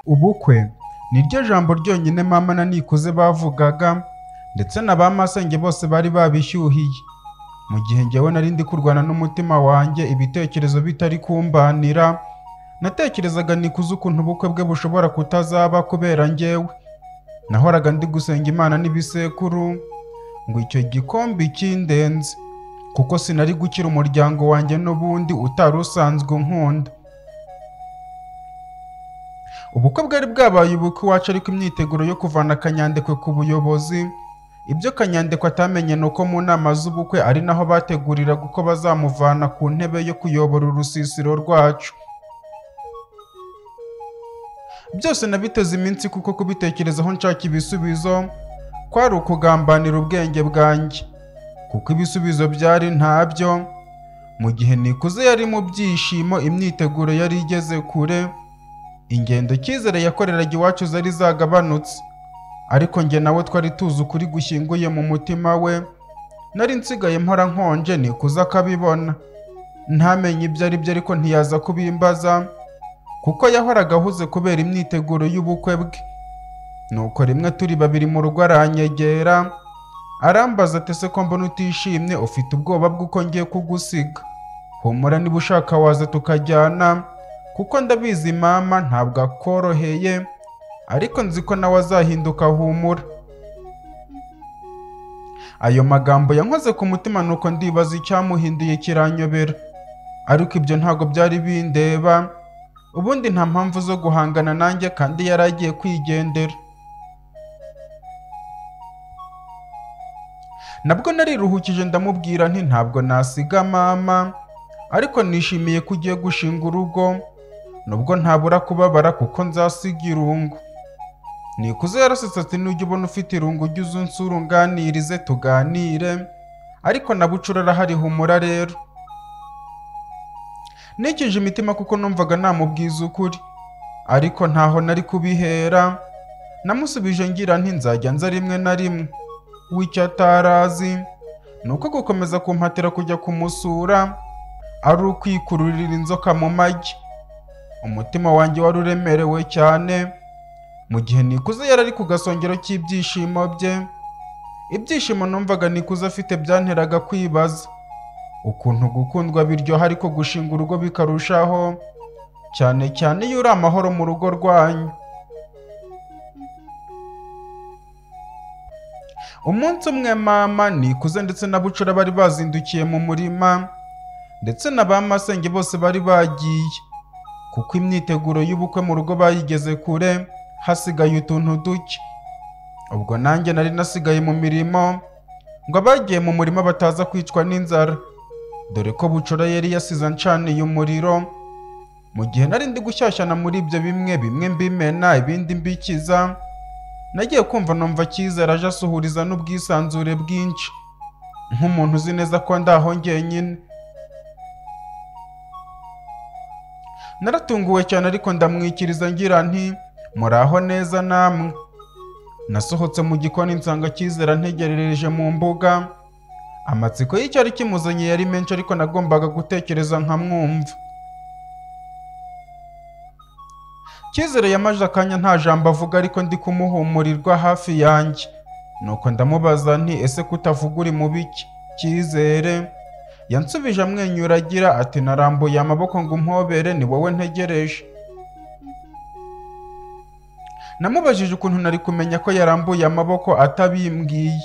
ubukwe ni ryo jambo ryonyine mama na Nikuze bavugaga ndetse na ba masenge bose bari babishyuhiye mu gihe njyewe nari ndi kurwana n'umutima wanjye ibitekerezo bitari kumbanira natekerezaga Nikuze ukuntu ubukwe bwe bushobora kutazaba kubera njyewe nahoraga ndi gusenga imana n'ibisekuru ngo icyo gikombe kindenze kuko sinari gukira umuryango wanjye n'ubundi utari usanzwe unkunda ubukwe bwari bwabaye ubukwe iwacu ariko imyiteguro yo kuvana kanyandekwe ku buyobozi ibyo kanyandekwe atamenye ni uko mu nama z'ubukwe ari naho bateguriraga uko bazamuvana ku ntebe yo kuyobora urusisiro rwacu byose nabiteze iminsi kuko kubitekerezaho nshaka ibisubizo kwari ukugambanira ubwenge bwanjye kuko ibisubizo byari ntabyo mu gihe nikuze yari mu byishimo imyiteguro yari igeze kure ingendo cyizere yakoreraga iwacu zari zagabanutse ariko njye nawe twari tuzi ukuri gushyinguye mu mutima we nari nsigaye mpora nkonje nikuze akabibona ntamenye ibyo ari byo ariko ntiyaza kubimbaza kuko yahoraga ahuze kubera imyiteguro y'ubukwe bwe nuko rimwe turi babiri mu rugo aranyegera arambaza ati se ko mbona utishimye ufite ubwoba bw'uko ngiye kugusiga humura niba ushaka waza tukajyana kuko ndabizi mama ntabwo akoroheye ariko nzi ko nawe azahinduka humura ayo magambo yankoze ku mutima nuko ndibaza icyamuhinduye kiranyobera ariko ibyo ntabwo byari bindeba ubundi nta mpamvu zo guhangana nanjye kandi yari agiye kwigendera nabwo nariruhukije ndamubwira nti ntabwo nasiga mama ariko nishimiye ko ugiye gushinga urugo nubwo ntabura kubabara kuko nzasiga irungu nikuze yarasetse ati nujya ubona ufite irungu ujye uze unsurunganirize tuganire ariko nabucura arahari humura rero nikije imitima kuko numvaga namubwiza ukuri ariko ntaho nari kubihera namusubije ngira nti nzajya nza rimwe na rimwe w'icyo atarazi ni uko gukomeza kumpatira kujya kumusura ari ukwikururira inzoka mu magi umutima wanjye wari uremerewe cyane mu gihe nikuze yari ari ku gasongero cy'ibyishimo bye ibyishimo numvaga nikuze afite byanteraga kwibaza ukuntu gukundwa biryoha ariko gushinga urugo bikarushaho cyane cyane iyo uri amahoro mu rugo rwanyu umunsi umwe mama nikuze ndetse na bucura bari bazindukiye mu murima ndetse na ba masenge bose bari bagiye kuko imyiteguro y'ubukwe mu rugo bayigeze kure hasigaye utuntu duke ubwo nanjye nari nasigaye mu mirimo ngo abagiye mu murima bataza kwicwa n'inzara dore ko bucura yari yasize ancaniye umuriro mu gihe nari ndi gushyashyana muri ibyo bimwe bimwe mbimena ibindi mbikiza nagiye kumva numva cyizere aje asuhuriza n'ubwisanzure bwinshi nk'umuntu uzi neza ko ndaho njyenyine naratunguwe cyane ariko ndamwikiriza ngira nti muraho neza namwe nasohotse mu gikoni nsanga cyizere antegerereje mu mbuga amatsiko y'icyari kimuzanye yari menshi ariko nagombaga gutekereza nkamwumva cyizere yamaze akanya nta jambo avuga ariko ndi kumuhumurirwa hafi yanjye nuko ndamubaza nti ese kutavuga uri mu biki cyizere yansubije amwenyura agira ati narambuye amaboko ngo umpobere ni wowe ntegereje namubajije ukuntu nari kumenya ko yarambuye amaboko atabimbwiye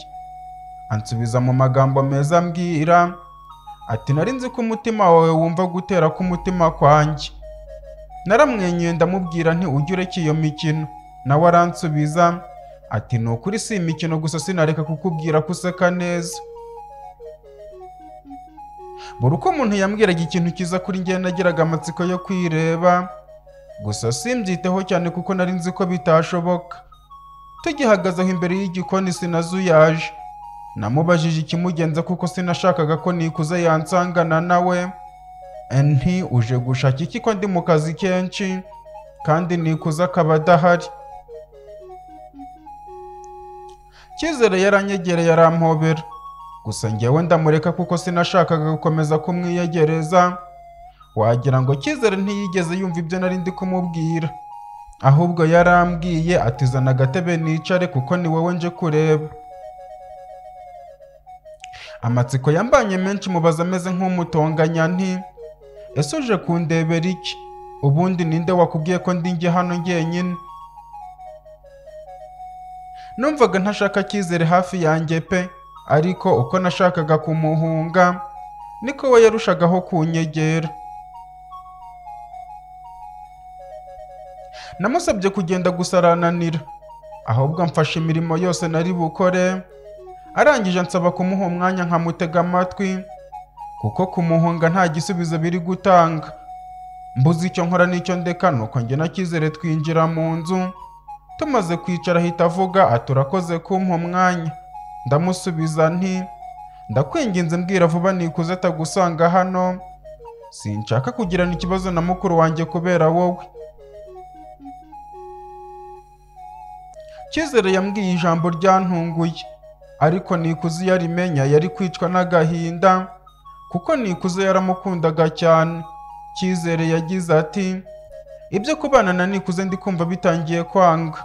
ansubiza mu magambo meza ambwira ati nari nzi ko umutima wawe wumva gutera k'umutima kwanjye naramwenyuye ndamubwira nti ujye ureka iyo mikino nawe aransubiza ati ni ukuri si imikino gusa sinareka kukubwira ko useka neza buri uko umuntu yambwiraga ikintu cyiza kuri njye nagiraga amatsiko yo kwireba gusa simbyiteho cyane kuko nari nzi ko bitashoboka tugihagaze aho imbere y'igikoni sinazuyaje namubajije ikimugenza kuko sinashakaga ko nikuze yansangana nawe nti uje gushaka iki ko ndi mu kazi kenshi kandi nikuze akaba adahari cyizere yaranyegereye arampobera gusa njyewe ndamureka kuko sinashakaga gukomeza kumwiyegereza wagira ngo cyizere ntiyigeze yumva ibyo nari ndi kumubwira ahubwo yarambwiye ati zana agatebe nicare kuko ni wowe nje kureba amatsiko yambanye menshi mubaza ameze nk'umutonganya nti ese uje kundebera iki ubundi ninde wakubwiye ko ndi njye hano njyenyine numvaga ntashaka cyizere hafi yanjye pe ariko uko nashakaga kumuhunga niko we yarushagaho kunyegera namusabye kugenda gusa arananira ahubwo amfashe imirimo yose nari bukore arangije ansaba kumuha umwanya nkamutega amatwi kuko kumuhunga nta gisubizo biri gutanga mbuze icyo nkora n'icyo ndeka nuko njye na cyizere twinjira mu nzu tumaze kwicara ahita avuga ati urakoze kumpa umwanya ndamusubiza nti ndakwinginze mbwira vuba nikuze atagusanga hano sinshaka kugirana ikibazo na mukuru wanjye kubera wowe cyizere yambwiye ijambo ryantunguye ariko nikuze iyo arimenya yari kwicwa n'agahinda kuko nikuze yaramukundaga cyane cyizere yagize ati ibyo kubana na nikuze ndi kumva bitangiye kwanga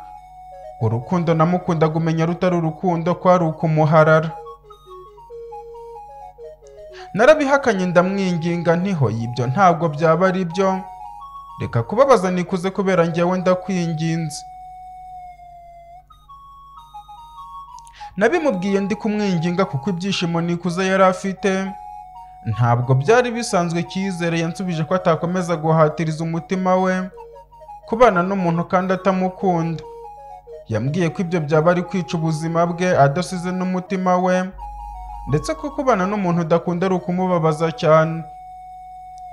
urukundo namukundaga umenya rutari urukundo kwari ukumuharara narabihakanye ndamwinginga ntiho ibyo ntabwo byaba ari byo reka kubabaza nikuze kubera njyewe ndakwinginze nabimubwiye ndi kumwinginga kuko ibyishimo nikuze yari afite ntabwo byari bisanzwe icyizere yansubije ko atakomeza guhatiriza umutima we kubana n'umuntu kandi atamukunda yambwiye ko ibyo byaba ari kwica ubuzima bwe adasize n'umutima we ndetse ko kubana n'umuntu udakunda ari ukumubabaza cyane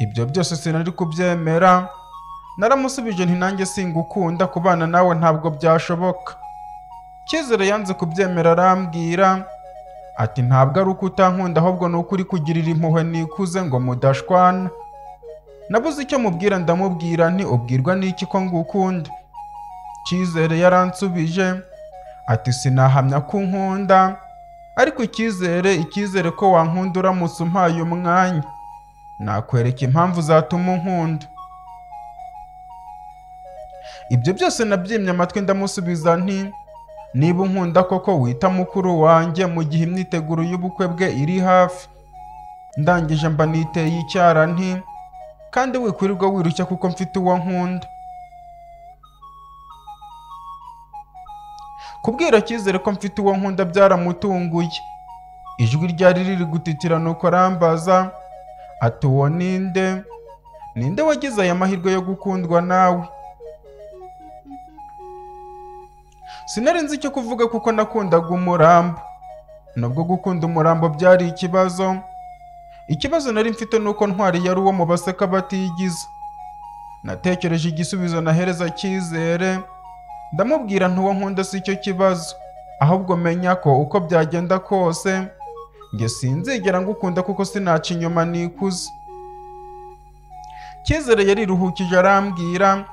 ibyo byose sinari kubyemera naramusubije nti nanjye singukunda kubana nawe ntabwo byashoboka cyizere yanze kubyemera arambwira ati ntabwo ari uko utankunda ahubwo ni uko uri kugirira impuhwe nikuze ngo mudashwana nabuze icyo mubwira ndamubwira nti ubwirwa n'iki ko ngukunda cyizere yaransubije ati sinahamya ko unkunda ariko icyizere icyizere ko wankunda uramutse umpaye umwanya nakwereka impamvu zatuma unkunda ibyo byose nabyimye amatwi ndamusubiza nti niba unkunda koko wita mukuru wanjye mu gihe imyiteguro y'ubukwe bwe iri hafi ndangije mba niteye icyara nti kandi wikwirirwa wirushya kuko mfite uwo nkunda kubwira cyizere ko mfite uwo nkunda byaramutunguye ijwi ryari riri gutitira nuko arambaza ati uwo ninde ninde wagize aya mahirwe yo gukundwa nawe sinari nzi icyo kuvuga kuko nakundaga umurambo nubwo gukunda umurambo byari ikibazo ikibazo nari mfite ni uko ntwari yari uwo mu baseka batigize natekereje igisubizo nahereza cyizere ndamubwira ntuwo nkunda si cyo kibazo ahubwo menya ko uko byagenda kose njye sinzigera ngukunda kuko sinaca inyuma nikuze cyizere yariruhukije arambwira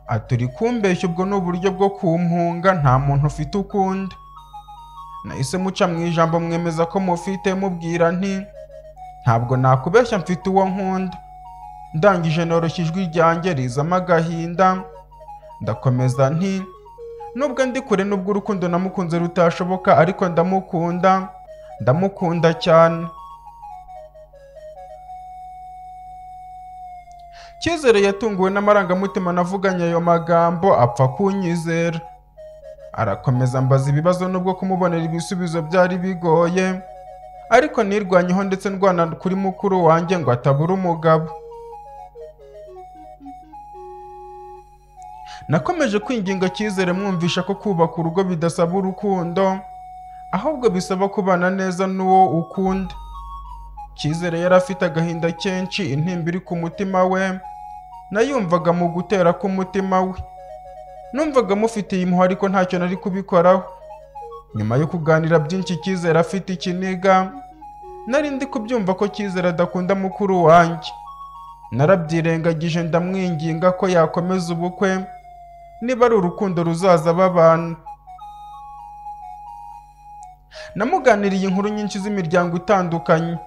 aturi kumbeshya ubwo ni uburyo bwo kumpunga nta muntu ufite ukundi nahise muca mu ijambo mwemeza ko mufite mubwira nti ntabwo nakubeshya mfite uwo nkunda ndangije noroshya ijwi ryanjye rizamo agahinda ndakomeza nti nubwo ndi kure nubwo urukundo namukunze rutashoboka ariko ndamukunda ndamukunda cyane cyizere yatunguwe n'amarangamutima navuganye ayo magambo apfa kunyizera arakomeza ambaza ibibazo nubwo kumubonera ibisubizo byari bigoye ariko nirwanyeho ndetse ndwana kuri mukuru wanjye ngo atabura umugabo nakomeje kwinginga cyizere mwumvisha ko kubaka urugo bidasaba urukundo ahubwo bisaba kubana neza n'uwo ukunda cyizere yari afite agahinda kenshi intimba iri ku mutima we nayumvaga mu gutera k'umutima we numvaga mufitiye impuhwe ariko ntacyo nari kubikoraho nyuma yo kuganira byinshi cyizere afite ikiniga nari ndi kubyumva ko cyizere adakunda mukuru wanjye narabyirengagije ndamwinginga ko yakomeza ubukwe niba ari urukundo ruzaza babana namuganiriye inkuru nyinshi z'imiryango itandukanye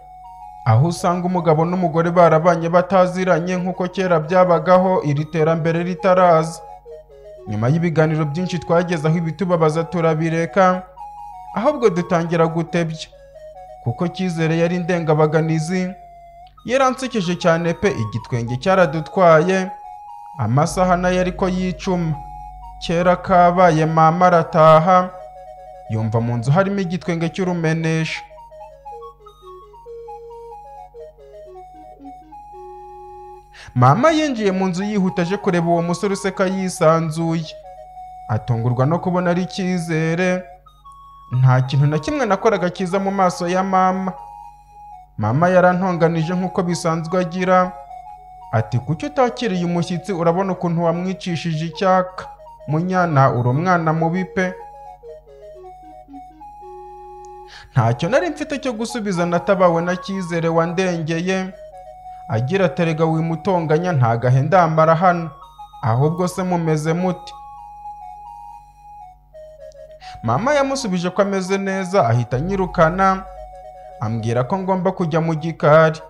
aho usanga umugabo n'umugore barabanye bataziranye nk'uko kera byabagaho iri terambere ritaraza nyuma y'ibiganiro byinshi twagezeho ibitubabaza turabireka ahubwo dutangira gutebya kuko cyizere yari indengabaganizi yaransekeje cyane pe igitwenge cyaradutwaye amasaha nayo ariko yicuma kera kabaye mama arataha yumva mu nzu harimo igitwenge cy'urumenesha mama yinjiye mu nzu yihuta aje kureba uwo musore useka yisanzuye atungurwa no kubona ari icyizere nta kintu na kimwe nakoraga cyiza mu maso ya mama mama yarantonganije nk'uko bisanzwe agira ati kuki utakiriye umushyitsi urabona ukuntu wamwicishije icyaka munyana uri umwana mubi pe ntacyo nari mfite cyo gusubiza natabawe na cyizere wandengeye agira aterega wimutonganya ntagahe ndambara hano ahubwo se mumeze muti mama yamusubije ko ameze neza ahita anyirukana ambwira ko ngomba kujya mu gikari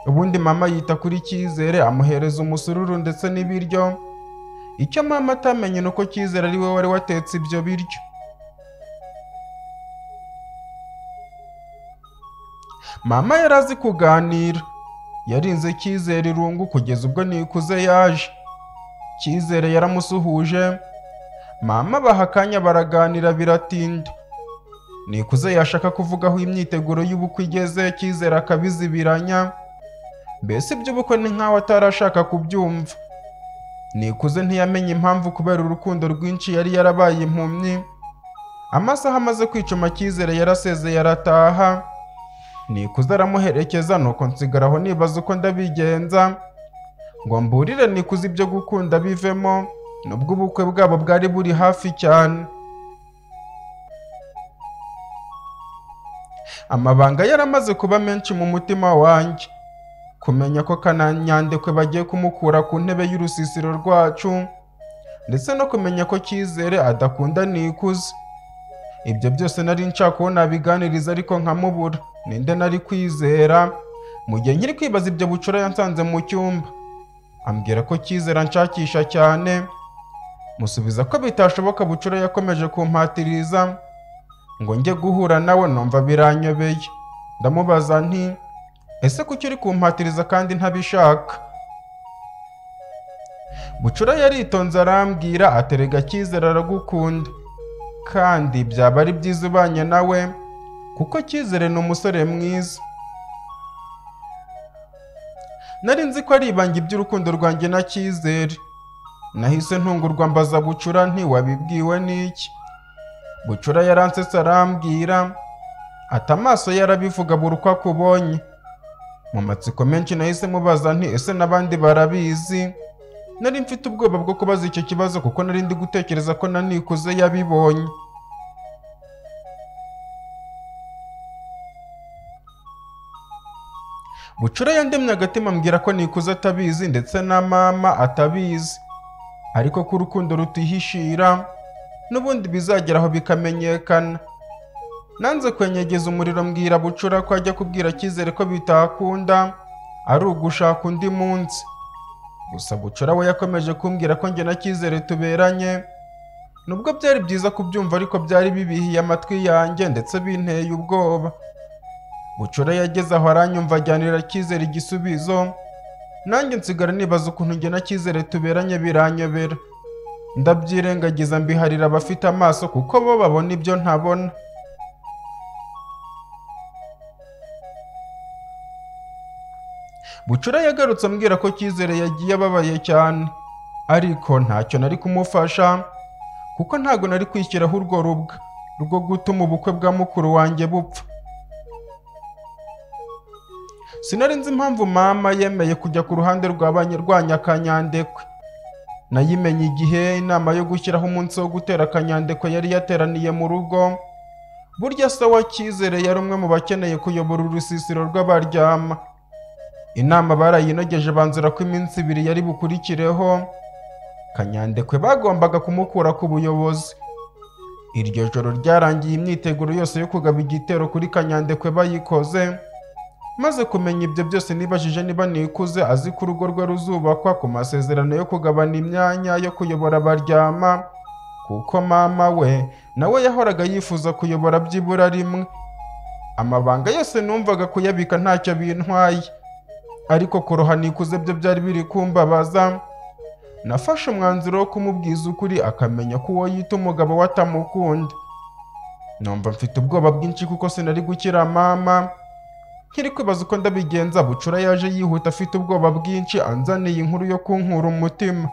ubundi mama yita kuri cyizere amuhereza umusururu ndetse n'ibiryo icyo mama atamenye ni uko cyizere ari we wari watetse ibyo biryo mama yari azi kuganira yarinze cyizere irungu kugeza ubwo nikuze yaje cyizere yaramusuhuje mama baha akanya baraganira biratinda nikuze yashaka kuvuga aho imyiteguro y'ubukwe igeze cyizere akabizibiranya mbese iby'ubukwe ni nk'aho atarashaka kubyumva nikuze ntiyamenye impamvu kubera urukundo rwinshi yari yarabaye impumyi amasaha amaze kwicuma cyizere yarasezeye arataha nikuze aramuherekeza nuko nsigaraho nibaza uko ndabigenza ngo mburire nikuze ibyo gukunda bivemo nubwo ubukwe bwabo bwari buri hafi cyane amabanga yaramaze kuba menshi mu mutima wanjye kumenya ko kananyandekwe bagiye kumukura ku ntebe y'urusisiro rwacu ndetse no kumenya ko cyizere adakunda nikuze ibyo byose nari nshaka uwo nabiganiriza ariko nkamubura ninde nari kwizera mu gihe nkiri kwibaza ibyo bucura yansanze mu cyumba ambwira ko cyizera nshakisha cyane musubiza ko bitashoboka bucura yakomeje kumpatiriza ngo njye guhura nawe numva biranyobeye ndamubaza nti ese kuki uri kumpatiriza kandi ntabishaka bucura yaritonze arambwira aterega cyizera aragukunda kandi byaba ari byiza ubanye nawe kuko cyizere ni umusore mwiza nari nzi ko ari ibanga iby'urukundo rwanjye na cyizere nahise ntungurwa mbaza bucura ntiwabibwiwe n'iki bucura yaransetse arambwira ati amaso ye arabivuga buri uko akubonye mu matsiko menshi nahise mubaza nti ese n'abandi barabizi nari mfite ubwoba bwo kubaza icyo kibazo kuko nari ndi gutekereza ko na nikuze yabibonye bucura yandemye agatima ambwira ko nikuze atabizi ndetse na mama atabizi ariko ko urukundo rutihishira n'ubundi bizageraho bikamenyekana nanze kwenyegeza umuriro mbwira bucura ko ajya kubwira cyizere ko bitakunda ari ugushaka undi munsi gusa bucura we yakomeje kumbwira ko njye na cyizere tuberanye nubwo byari byiza kubyumva ariko byari bibihiye amatwi yanjye ndetse binteye ubwoba bucura yageze aho aranyumva ajyanira cyizere igisubizo nanjye nsigara nibaza ukuntu njye na cyizere tuberanye biranyobera ndabyirengagiza mbiharira abafite amaso kuko bo babona ibyo ntabona bucura yagarutse ambwira ko cyizere yagiye ababaye cyane ariko ntacyo nari kumufasha kuko ntabwo nari kwishyiraho urwo rubwa rwo gutuma ubukwe bwa mukuru wanjye bupfa sinari nzi impamvu mama yemeye kujya ku ruhande rw'abanyarwanya akanyandekwe nayimenye igihe inama yo gushyiraho umunsi wo gutera akanyandekwe yari yateraniye mu rugo burya se wa cyizere yari umwe mu bakeneye kuyobora urusisiro rw'abaryama inama barayinogeje banzura ko iminsi ibiri yari bukurikireho kanyandekwe bagombaga kumukura ku buyobozi iryo joro ryarangiye imyiteguro yose yo kugaba igitero kuri kanyandekwe bayikoze maze kumenya ibyo byose nibajije niba nikuze azi ko urugo rwe ruzubakwa ku masezerano yo kugabana imyanya yo kuyobora abaryama kuko mama we nawe yahoraga yifuza kuyobora byibura rimwe amabanga yose numvaga kuyabika ntacyo bintwaye ariko kuroha nikuze byo byari biri kumbabaza nafashe umwanzuro wo kumubwiza ukuri akamenya ko uwo yita umugabo we atamukunda numva mfite ubwoba bwinshi kuko sinari gukira mama nkiri kwibaza uko ndabigenza bucura yaje yihuta afite ubwoba bwinshi anzaniye inkuru yo kunkura umutima